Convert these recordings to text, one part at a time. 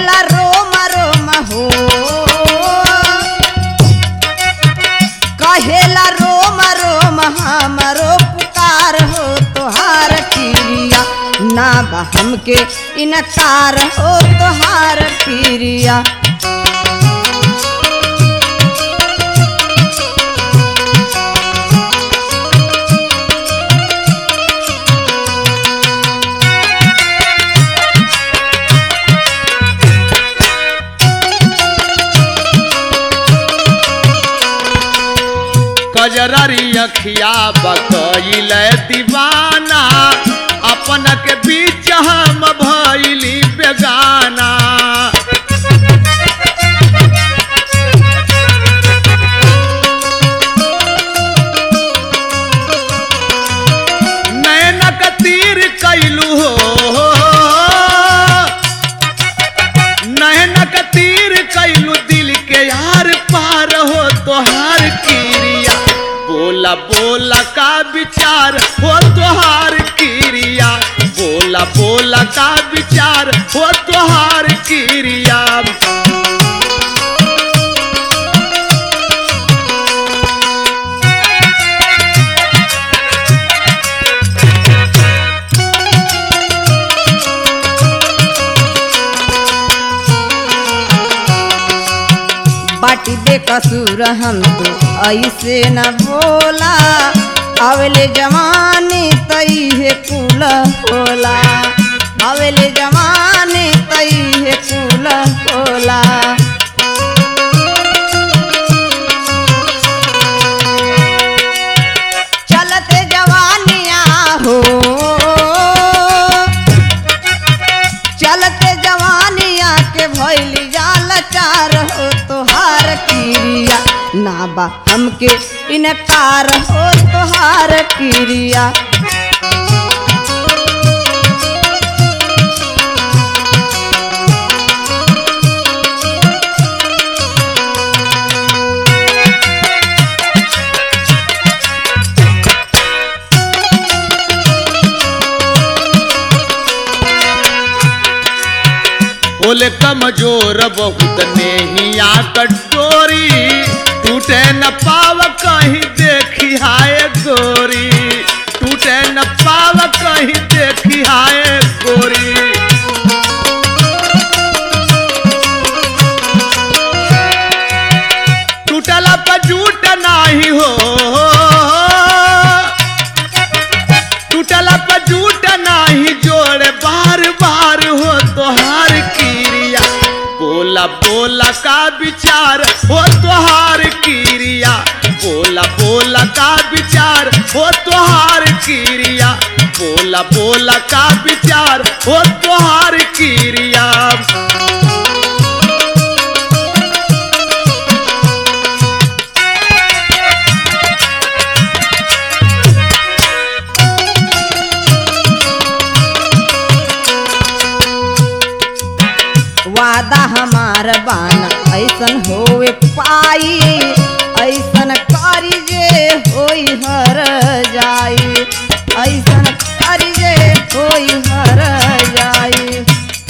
कहेला रोम रोम हो कहेला रोम रोम हमरो पुकार हो तोहार क्रिया ना बा हमके इनकार हो तोहार क्रिया कजरारी अखिया बकैल दीवाना अपन के बीच हम भैली बेगाना नैनक तीर कैलू हो नैनक तीर कैलू दिल के यार पार हो तोहार क्रिया बोला बोला का विचार हो तोहार क्रिया बोला बोला का विचार हो तोहार क्रिया बाटी बेकसूर हम तो ऐसे न बोला अवले जवानी तई है कुल होला अवले जवानी तई है कुल होला चलते जवानिया हो चलते जवानिया के भैली जाल चार हो तोहार क्रिया ना बा हमके इनकार हो तोहार क्रिया बोले कमजोर बहुत नेहिया कटोरी टूटे न पाव कहीं देखी हाय गोरी टूटे न पाव कहीं देखी हाय गोरी टूटला पर झूठ नाही हो टूटला पर झूठ नाही जोड़े बार बार हो तोहार क्रिया बोला बोला का विचार हो तोहार क्रिया बोला बोला का विचार हो तोहार क्रिया बोला बोला का विचार हो तोहार क्रिया वादा हमार बाना ऐसन होवे पाई ऐसन करी जे होई हर जाई ऐसन करी जे होई हर जाई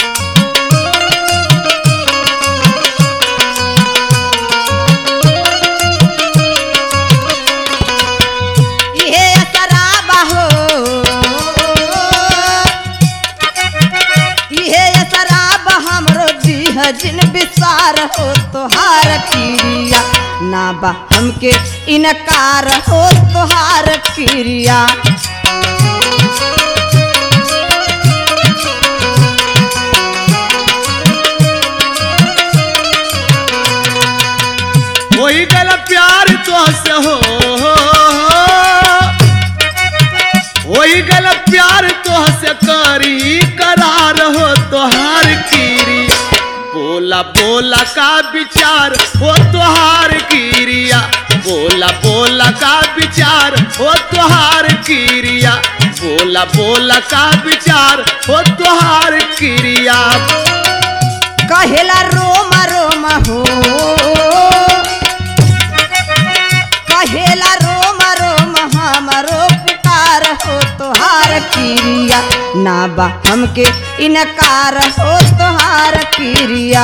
इहे शराब हो इहे शराब हमरो दीह जिन विसार हो तोहार क्रिया ना बा हमके इनकार हो तोहार क्रिया वही गल प्यार तो से हो वही गल प्यार तो से करी करार हो तोहार कीरी बोला बोला का विचार हो तोहार कीरिया बोला बोला का विचार हो तोहार कीरिया बोला बोला का विचार हो तोहार क्रिया कहेला रोम रोम हो कहेला रोम रोम हमरो पुकार हो तोहार क्रिया ना बा हमके इनकार हो तोहार क्रिया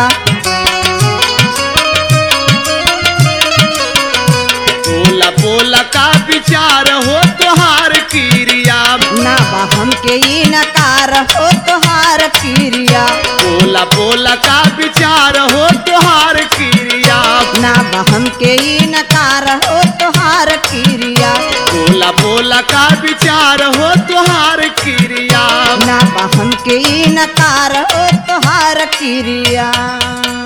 बोला बोला का विचार हो तोहार क्रिया ना बा हमके इनकार हो तोहार क्रिया बोला बोला का विचार हो तोहार क्रिया ना बा हमके इनकार हो तोहार क्रिया बोला बोला का विचार हो तोहार क्रिया ना बा हमके इनकार हो तोहार क्रिया